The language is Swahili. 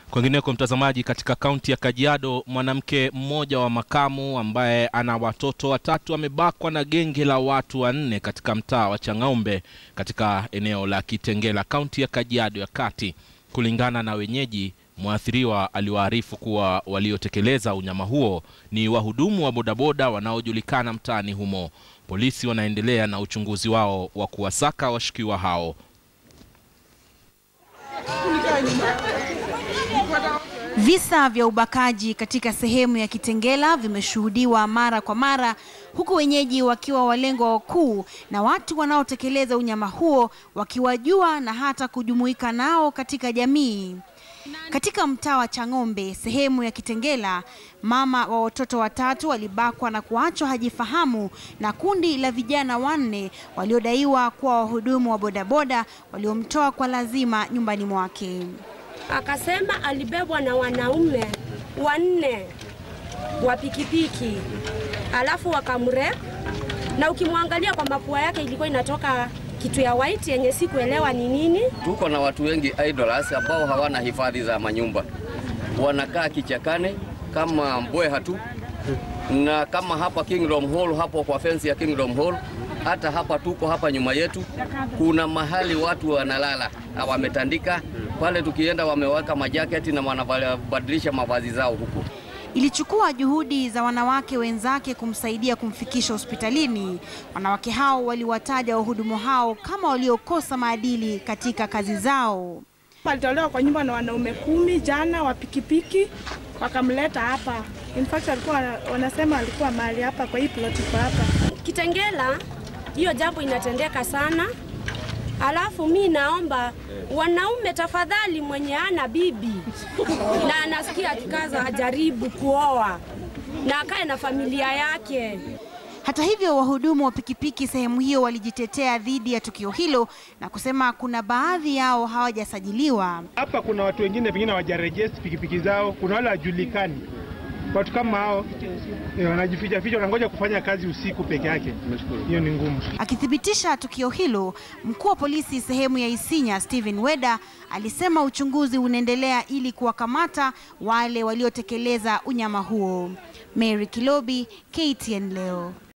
Kwingineko mtazamaji, katika kaunti ya Kajiado, mwanamke mmoja wa makamu ambaye ana watoto watatu amebakwa na genge la watu wanne katika mtaa wa Chang'ombe katika eneo la Kitengela, kaunti ya Kajiado ya Kati. Kulingana na wenyeji, mwathiriwa aliwaarifu kuwa waliotekeleza unyama huo ni wahudumu wa bodaboda wanaojulikana mtaani humo. Polisi wanaendelea na uchunguzi wao wa kuwasaka washukiwa hao. Visa vya ubakaji katika sehemu ya Kitengela vimeshuhudiwa mara kwa mara, huku wenyeji wakiwa walengwa wakuu na watu wanaotekeleza unyama huo wakiwajua na hata kujumuika nao katika jamii. Katika mtaa wa Chang'ombe, sehemu ya Kitengela, mama wa watoto watatu alibakwa na kuachwa hajifahamu na kundi la vijana wanne waliodaiwa kuwa wahudumu wa bodaboda waliomtoa kwa lazima nyumbani mwake. Akasema alibebwa na wanaume wanne wa pikipiki, alafu wakamre, na ukimwangalia kwa mapua yake ilikuwa inatoka kitu ya white yenye sikuelewa ni nini. Tuko na watu wengi idlers ambao hawana hifadhi za manyumba, wanakaa kichakani kama mbweha tu, na kama hapa Kingdom Hall, hapo kwa fence ya Kingdom Hall, hata hapa tuko hapa nyuma yetu, kuna mahali watu wanalala wametandika pale, tukienda wameweka majaketi na wanabadilisha mavazi zao huku. Ilichukua juhudi za wanawake wenzake kumsaidia kumfikisha hospitalini. Wanawake hao waliwataja wahudumu hao kama waliokosa maadili katika kazi zao. Alitolewa kwa nyumba na wanaume kumi jana wa pikipiki, wakamleta hapa. In fact alikuwa wanasema alikuwa mahali hapa kwa hii plot iko hapa Kitengela. Hiyo jambo inatendeka sana, alafu mi naomba wanaume tafadhali, mwenye ana bibi na anasikia akikaza ajaribu kuoa na akae na familia yake. Hata hivyo, wahudumu wa pikipiki sehemu hiyo walijitetea dhidi ya tukio hilo na kusema kuna baadhi yao hawajasajiliwa. Hapa kuna watu wengine pengine hawajarejesti pikipiki zao, kuna wale hawajulikani. Watu kama hao eh, wanajificha ficha, wanangoja kufanya kazi usiku peke yake. Hiyo ni ngumu. Akithibitisha tukio hilo, mkuu wa polisi sehemu ya Isinya Stephen Weda alisema uchunguzi unaendelea ili kuwakamata wale waliotekeleza unyama huo. Mary Kilobi, KTN leo.